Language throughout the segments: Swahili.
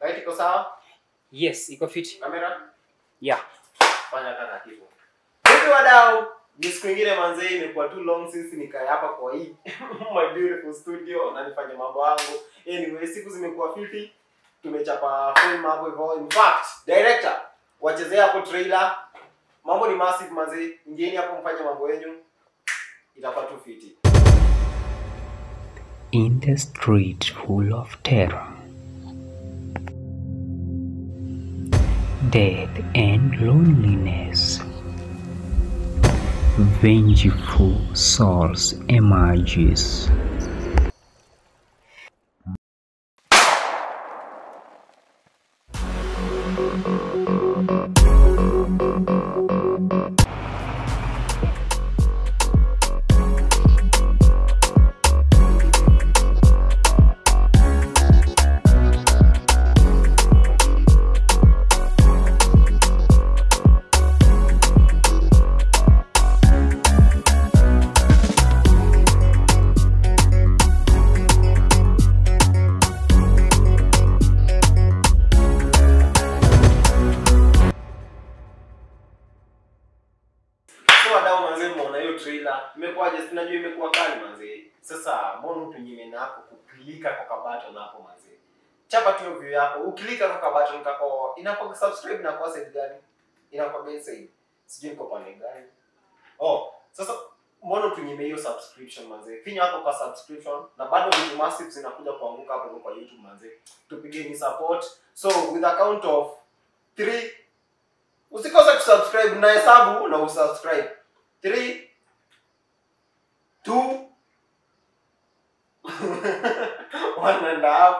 Right, iko sawa? Yes, iko fiti. Kamera? Yeah. Fanya taratibu. Hivi wadau, ni siku ingine manzee imekuwa too long since nikae hapa kwa hii my beautiful studio na nifanye mambo yangu. Anyway, siku zimekuwa fiti. Tumechapa film hapo hivyo. In fact, director, wachezea hapo trailer. Mambo ni massive manzee. Ingieni hapo mfanye mambo yenu. Itakuwa tu fiti. in the street full of terror, death, and loneliness. Vengeful souls emerges. So wadau manzee, mmeona hiyo trailer imekuwaje? Si najua imekuwa kali manzee. Sasa mbona tunyime nako kuklika kwa kabato napo manzee? Chapa tu hiyo view yako, ukilika kwa kabato nikako inakuwa subscribe na kwa side gani? Inakuwa gani side? Sijui niko pande gani. Oh, sasa mbona tunyime hiyo subscription manzee? Finya hapo kwa subscription na bado vitu massive zinakuja kuanguka hapo kwa YouTube manzee. Tupigeni support. So with a count of 3 usikose kusubscribe na hesabu na usubscribe 3 2 one and a half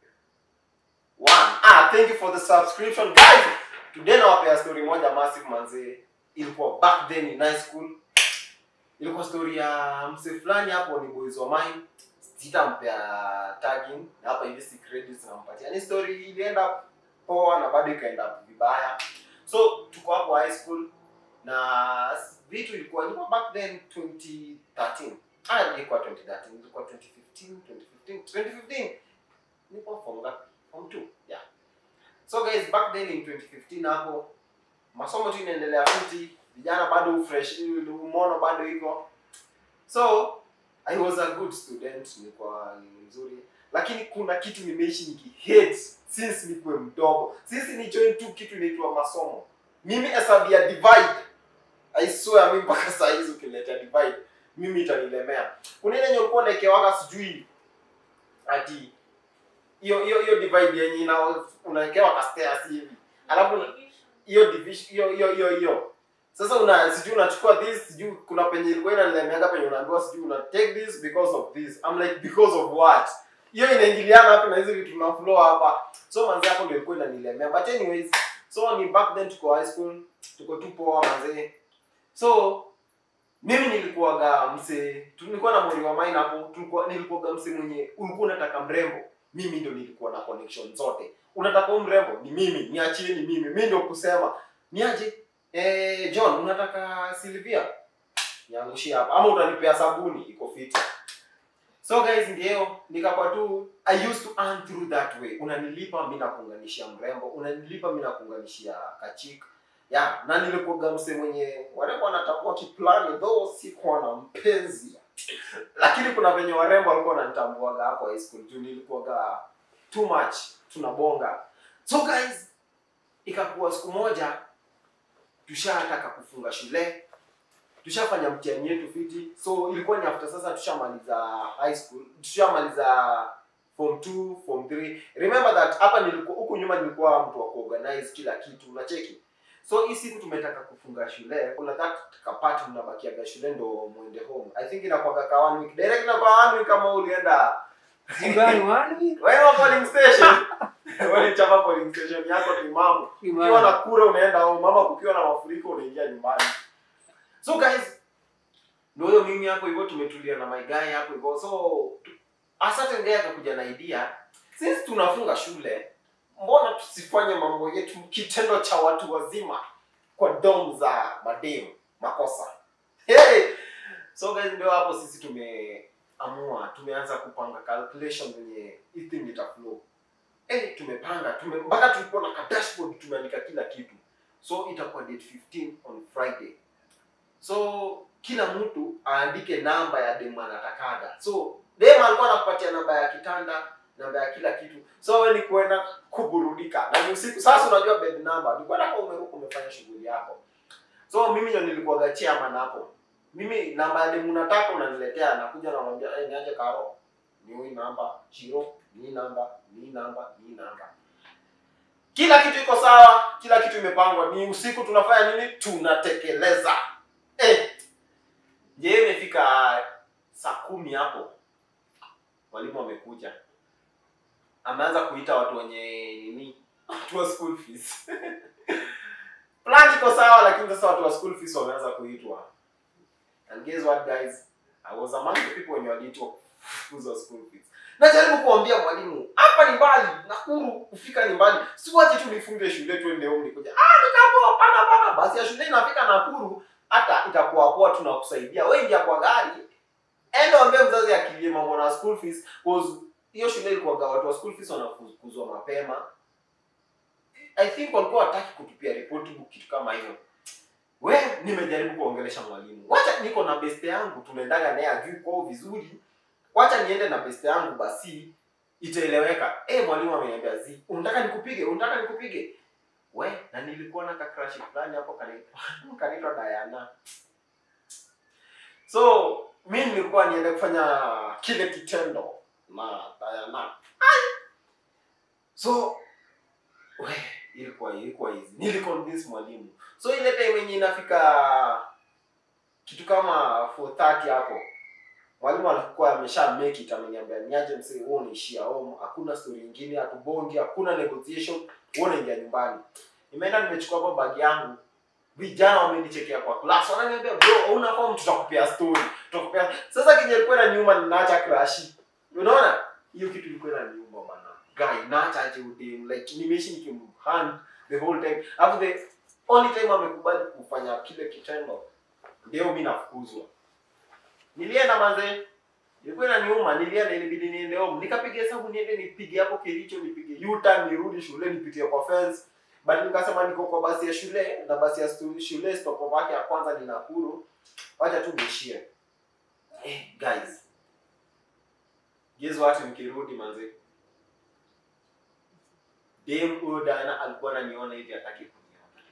one ah thank you for the subscription guys today nawapea story moja massive manze ilikuwa back then in high school ilikuwa story ya mse fulani hapo ni boys wa mine sitampea tagging na hapa hivi si credits nampatia ni story ilienda poa na bado ikaenda vibaya so tuko hapo high school na vitu ilikuwa ilikuwa back then 2013 ah ilikuwa 2013 ilikuwa 2015 2015 2015 nilikuwa form ngapi form 2 yeah so guys back then in 2015 hapo masomo tu inaendelea fiti vijana bado fresh umono bado iko so i was a good student nilikuwa ni mzuri lakini kuna kitu nimeishi nikihate since nikuwe mdogo since ni join tu kitu inaitwa masomo mimi hesabu ya divide i swear mimi mpaka saa hizi ukileta divide mimi itanilemea kuna ile yenye ulikuwa unaekewaga sijui ati hiyo hiyo hiyo divide yenye ina unaekewa ka stairs hivi alafu una- hiyo division hiyo hiyo hiyo hiyo sasa una sijui unachukua this sijui kuna penye ilikuwa inanilemeaga penye unaambiwa sijui una take this because of this I'm like because of what hiyo inaingiliana hapa na hizi vitu na flow hapa so manzi hapo ndio ilikuwa inanilemea but anyways so ni back then tuko high school tuko tu poa manzi so mimi nilikuwaga mse tulikuwa na mori wa mine hapo tulikuwa nilikuwaga mse mwenye ulikuwa unataka mrembo mimi ndo nilikuwa na connection zote unataka huyu mrembo ni mimi niachie ni mimi mimi ndio kusema niaje eh John unataka Silvia niangushie hapa ama utanipea sabuni iko fiti so guys ndio nikakuwa tu i used to earn through that way unanilipa mimi nakuunganishia mrembo unanilipa mimi nakuunganishia kachik ya na nilikuwaga mse mwenye warembo wanatakuwa kiplani though sikuwa na mpenzi lakini kuna venye warembo walikuwa wananitambuaga hapo high school juu nilikuwaga too much tunabonga so guys ikakuwa siku moja tushataka kufunga shule tushafanya mtihani yetu fiti so ilikuwa ni after sasa tushamaliza high school tushamaliza form 2 form 3 remember that hapa nilikuwa huku nyuma nilikuwa mtu wa kuorganize kila kitu unacheki so hii siku tumetaka kufunga shule kuna that kapati mnabakiaga shule ndo mwende home i think inakuwaga ka one week direct na kwa one week kama ulienda Zingani wani? wewe wa polling station wewe chapa polling station yako timamu ukiwa na kura unaenda home mama kukiwa na mafuriko unaingia nyumbani so guys ndio hiyo mimi hapo hivyo tumetulia na my guy hapo hivyo so a certain guy akakuja na idea since tunafunga shule mbona tusifanye mambo yetu kitendo cha watu wazima kwa dom za mademu makosa hey! so guys ndio hapo sisi tumeamua tumeanza kupanga calculation venye hii thing itaflow eh tumepanga tume mpaka tulikuwa na ka dashboard tumeandika kila kitu so itakuwa date 15 on friday so kila mtu aandike namba ya demu anatakaga so demu alikuwa anakupatia namba ya kitanda namba ya kila kitu so wewe ni kuenda kuburudika na ni usiku sasa unajua bed number ni kwenda kwa umeruka umefanya shughuli yako so mimi ndio nilikuwa chairman hapo mimi namba ya demu nataka unaniletea nakuja namwambia eh niaje karo ni hii namba chiro ni hii namba ni hii namba ni hii namba kila kitu iko sawa kila kitu imepangwa ni usiku tunafanya nini tunatekeleza eh je imefika saa kumi hapo mwalimu amekuja ameanza kuita watu wenye nini watu wa school fees plan iko sawa lakini sasa watu wa school fees wameanza kuitwa and guess what guys i was among the people wenye waliitwa kufukuzwa school fees najaribu kuambia mwalimu hapa ni mbali nakuru kufika ni mbali siwache tu nifunge shule twende home nikuja ah nikaambiwa hapana hapana basi ya shule inafika nakuru hata itakuwa poa tunakusaidia wewe ingia kwa gari enda ambie mzazi akilie mambo na school fees cause hiyo shule ilikuwaga watu wa school fees wanafukuzwa mapema i think walikuwa wataki kutupia report book kitu kama hiyo we nimejaribu kuongelesha mwalimu wacha niko na beste yangu tunaendaga naye ajui kwao vizuri wacha niende na beste yangu basi itaeleweka eh mwalimu ameniambia zi unataka nikupige unataka nikupige we na nilikuwa na kakrashi fulani hapo kanaitwa kanaitwa Diana so mi nilikuwa niende kufanya kile kitendo na Diana Ai! so we ilikuwa ilikuwa hizi niliconvince mwalimu so ile time yenye inafika kitu kama 4:30 hapo mwalimu alikuwa amesha make it ameniambia niaje msee wewe unaishia home hakuna story nyingine hatubongi hakuna negotiation wewe unaingia nyumbani nimeenda nimechukua hapo bag yangu vijana wamenichekea kwa class wananiambia bro una form tutakupea story tutakupea sasa kinye ilikuwa na nyuma ninaacha crash unaona hiyo kitu ilikuwa na nyuma bana guy naacha aje udem like nimeishi nikimhand the whole time alafu the only time amekubali kufanya kile kitendo ndio mimi nafukuzwa nilienda manze ilikuwa inaniuma nilienda ilibidi niende home nikapiga hesabu niende nipige hapo kilicho nipige U-turn nirudi shule nipitie kwa fence but nikasema niko kwa basi ya shule na basi ya stu- shule stop yake ya kwanza ni Nakuru wacha tu niishie eh guys guess what nikirudi manze dem huyo Diana alikuwa ananiona hivi hataki kuniona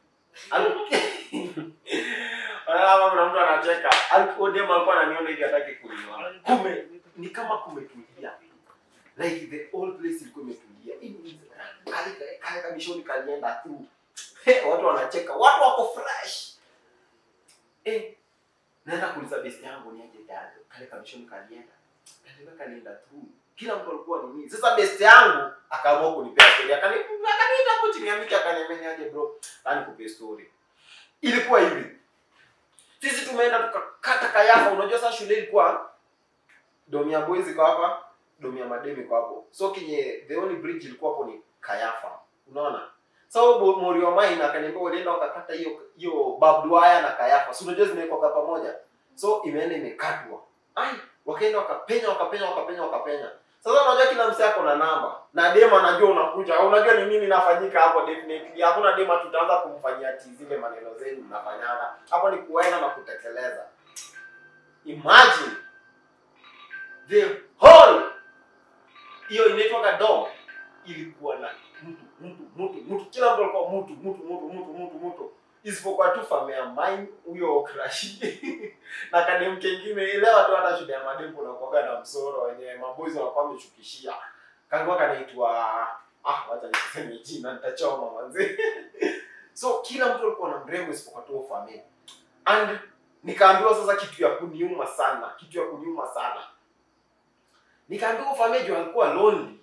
Al- Wanaona kuna mtu anacheka. Alikuwa dem alikuwa ananiona hivi hataki kuniona. Kume ni kama kumetulia. Like the whole place ilikuwa imetulia. Hivi kale kale kamishoni kalienda through. Hey, watu wanacheka. Watu wako fresh. Eh, naenda kuuliza best yangu ni aje dad. Kale kamishoni kalienda. Kale kalienda through. Kila mtu alikuwa ni nini? Sasa best yangu akaamua kunipea story. Akani akaniita hapo chini ya miti akaniambia ni aje bro. Nani kupe story. Ilikuwa hivi sisi tumeenda tukakata kayafa unajua sasa shule ilikuwa domi ya boys iko hapa domi ya mademi iko hapo so kinye the only bridge ilikuwa hapo ni kayafa unaona so bo- morio mai na akaniambia walienda wakakata hiyo hiyo barbed wire na kayafa si unajua zimewekwa pamoja so imeenda imekatwa ai wakaenda wakapenya wakapenya wakapenya wakapenya sasa unajua kila msee ako na namba na dema anajua unakuja unajua ni nini inafanyika hapo definitely hakuna dema tutaanza kumfanyia ati zile maneno zenu mnafanyaga hapo ni kuenda na kutekeleza imagine the whole hiyo inaitwaga dom ilikuwa na mtu mtu mtu mtu kila mtu alikuwa mtu mtu mtu mtu mtu mtu isipokuwa tu fame ya mine huyo krashi na kadem kengine ile watu hata shule ya madem kuna kuaga na msoro wenye maboys wanakuwa wamechukishia kangwa kanaitwa ah wacha niseme jina nitachoma manzi so kila mtu alikuwa na mrembo isipokuwa tu fame and nikaambiwa sasa kitu ya kuniuma sana kitu ya kuniuma sana nikaambiwa fame juu alikuwa lonely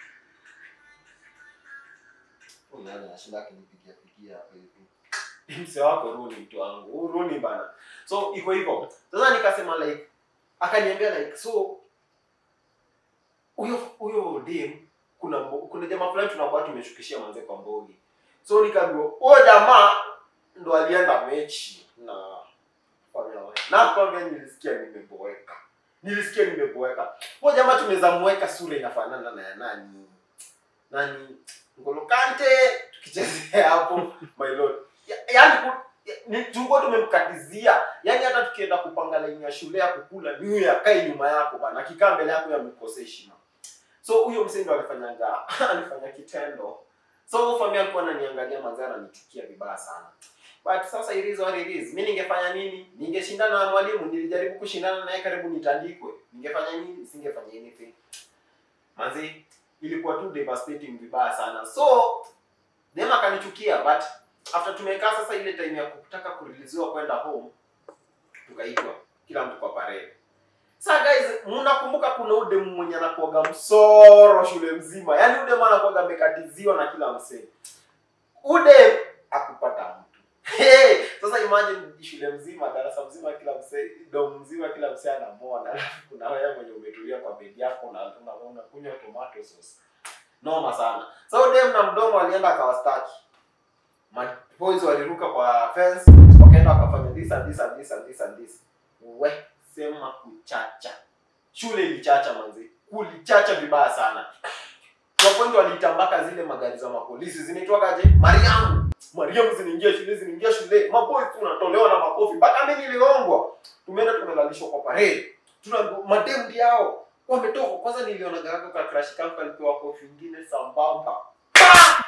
Unaona anashinda akinipigia pigia hapa hivi mse wako Runi mtu wangu Huyu Runi bana so iko hivyo sasa nikasema like akaniambia like so huyo huyo dem kuna mbo- kuna jamaa fulani tunakuwa tumeshukishia manze kwa mbogi so nikaambiwa huyo jamaa ndo alienda mechi na na kwambia nilisikia nimeboeka nilisikia nimeboeka huyo jamaa tunaweza mweka sura inafanana na ya nani nani Ngolo Kante tukichezea hapo my lord Ya- yaani ku- ya- ni tulikuwa tumemkatizia yaani hata tukienda kupanga laini ya shule ya kukula ni huyo akae nyuma yako bana akikaa mbele yako yamekosea heshima so huyo msee ndo alifanyanga alifanya kitendo so famia alikuwa ananiangalia manzee ananichukia vibaya sana but sasa it is what it is mi ningefanya nini ningeshindana na mwalimu nilijaribu kushindana naye karibu nitandikwe ningefanya nini singefanya anything manzi ilikuwa tu devastating vibaya sana so dem akanichukia but after tumekaa sasa ile time ya kutaka kuriliziwa kwenda home tukaitwa kila mtu kwa parade Sasa guys, mnakumbuka kuna udemu mwenye anakuaga msoro shule mzima. Yaani udemu anakuaga amekatiziwa na kila msee. Udem akupata mtu. Hey, sasa imagine shule mzima, darasa mzima kila msee, dom mzima kila msee anamwona. Alafu kuna wewe mwenye umetulia kwa bedi yako na una- unakunywa tomato sauce. Noma sana. Sasa udem na mdomo alienda akawastaki. Boys waliruka kwa fence, wakaenda wakafanya this and this and this and this and this. We, sema kuchacha. Shule ilichacha manzi. Kulichacha vibaya sana. Kwa point walitambaka zile magari za mapolisi zinaitwagaje? Mariamu. Mariamu zinaingia shule, zinaingia shule. Maboys tunatolewa na makofi. Mpaka mimi niliongwa. Tumeenda tumelalishwa kwa parade. Tuna madem yao wametoka. Kwanza niliona garaka kwa crash camp alipewa kofi nyingine sambamba. Pa!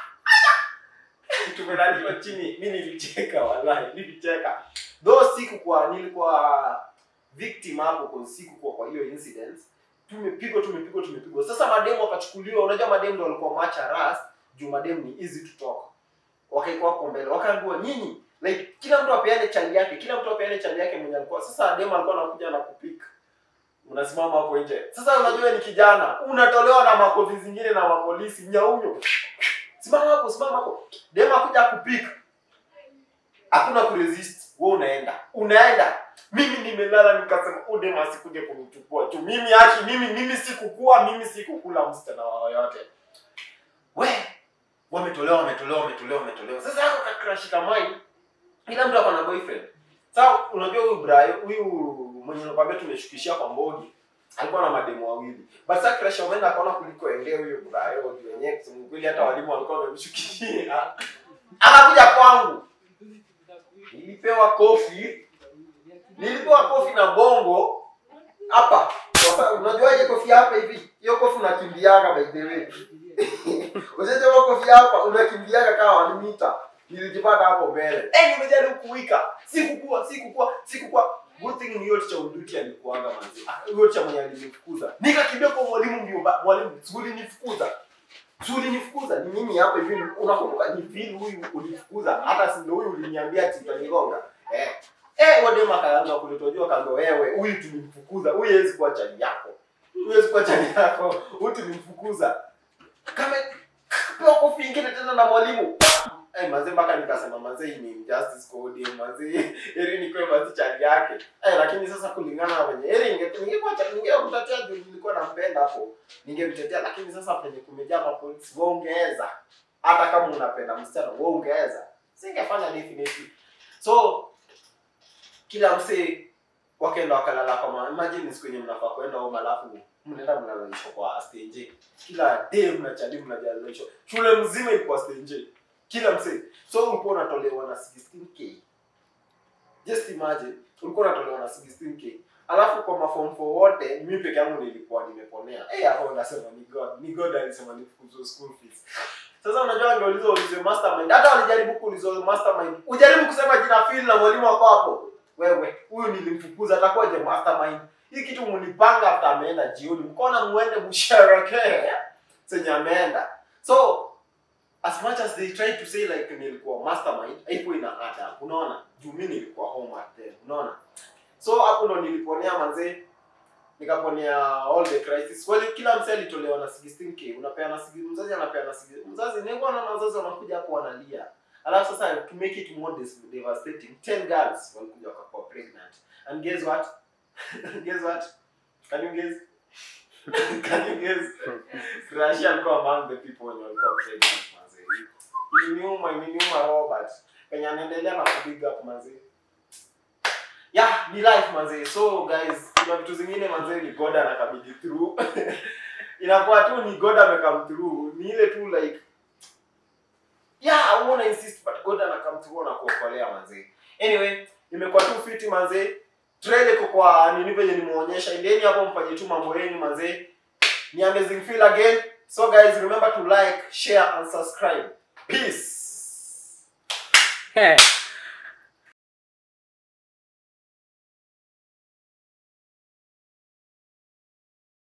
tumelaliwa chini mi nilicheka wallahi nilicheka though sikukuwa nilikuwa victim hapo kwa sikukuwa kwa hiyo incident tumepigwa tumepigwa tumepigwa sasa mademu wakachukuliwa unajua mademu ndio walikuwa macha ras juu mademu ni easy to talk wakaikuwa hapo mbele wakaambiwa nyinyi like kila mtu apeane chali yake kila mtu apeane chali yake mwenye alikuwa sasa demu alikuwa anakuja na kupika unasimama hapo nje sasa unajua ni kijana unatolewa na makofi zingine na mapolisi nyaunyo simama hapo simama hapo dem akuja kupika hakuna kuresist wewe unaenda unaenda mimi nimelala nikasema "Huyu dem asikuje kunichukua tu mimi haki mimi mimi sikukua mimi sikukula msichana wa yoyote we wametolewa wametolewa wametolewa wametolewa sasa yako kakrashi kamai kila mtu ako na boyfriend sasa unajua huyu Brian huyu mwenye nakwambia tumeshukishia kwa mbogi alikuwa na mademu wawili but sasa crush wameenda akaona kuliko endea huyo Brian juu wenyewe kusema kweli hata walimu walikuwa wamemshukishia akakuja kwangu nilipewa kofi nilipewa kofi na bongo hapa Sasa, unajuaje kofi hapa hivi hiyo kofi unakimbiaga by the way Ushajewa kofi hapa unakimbiaga kama one meter. Nilijipata hapo mbele. Eh, nimejaribu kuwika. Sikukua, sikukua, sikukua. Good thing ni hiyo cha uduti alikuanga manzi. Ah, Hiyo cha mwenye alinifukuza. Nikakimbia kwa mwalimu mbio ba- mwalimu, suli nifukuza. Suli nifukuza. Ni mimi hapa hivi unakumbuka ni vile huyu ulifukuza. Hata si ndio huyu uliniambia ati utanigonga. Eh. Eh, wade makaanza kulitojua kando wewe. Huyu tulimfukuza. Huyu hawezi kuwa chali yako. Huyu hawezi kuwa chali yako. Huyu tulimfukuza kama pewa kofi ingine tena na mwalimu Eh, manze mpaka nikasema manze hii ni injustice kwa ODM manze eri ni kwa manze chali yake eh, lakini sasa kulingana na wenye eri ninge- ningekuwa cha- ningemtetea juu nilikuwa nampenda hapo ningemtetea lakini sasa penye kumejaa mapolisi waongeza hata kama unapenda msichana waongeza singefanya definitely so kila msee wakaenda wakalala kwa ma- imagine siku yenye mnafaa kwenda home alafu mnaenda mnalalishwa kwa stage kila day mnachali mnajalalishwa shule mzima ilikuwa stage kila msee so ulikuwa unatolewa na 16k just imagine ulikuwa unatolewa na 16k alafu kwa maform 4 wote mimi peke yangu nilikuwa nimeponea eh hapo unasema ni god ni god alisema nifukuzwe school fees sasa unajua angeuliza ulize mastermind hata walijaribu kuuliza mastermind ujaribu kusema jina Phil na mwalimu wako hapo wewe huyu nilimfukuza atakuwaje mastermind hii kitu mlipanga after ameenda jioni mkona muende msherekee senye ameenda so as much as they try to say like nilikuwa mastermind haiko ina ada unaona juu mi nilikuwa home at then unaona so hapo ndo niliponea manzee nikaponea all the crisis well kila msee alitolewa na 16k unapeana sigi- mzazi anapeana sigi- mzazi nilikuwa na wazazi wanakuja hapo wanalia alafu sasa to make it more des- devastating 10 girls walikuja wakakuwa pregnant and guess what guess what can you guess can you guess Russia alikuwa among the people wenye walikuwa pregnant manze iliniuma iliniuma Robert penye anaendelea na kubig up manze yeah ni life manze so guys kuna vitu zingine manze ni god anakabidhi through inakuwa tu ni god amecome through ni ile tu like yeah uona insist but god ana come through na kuokolea manze anyway imekuwa tu fiti manze trailer iko kwa nini venye nimeonyesha endeni hapo mfanye tu mambo yenu manze ni amazing feel again so guys remember to like share and subscribe peace Hey.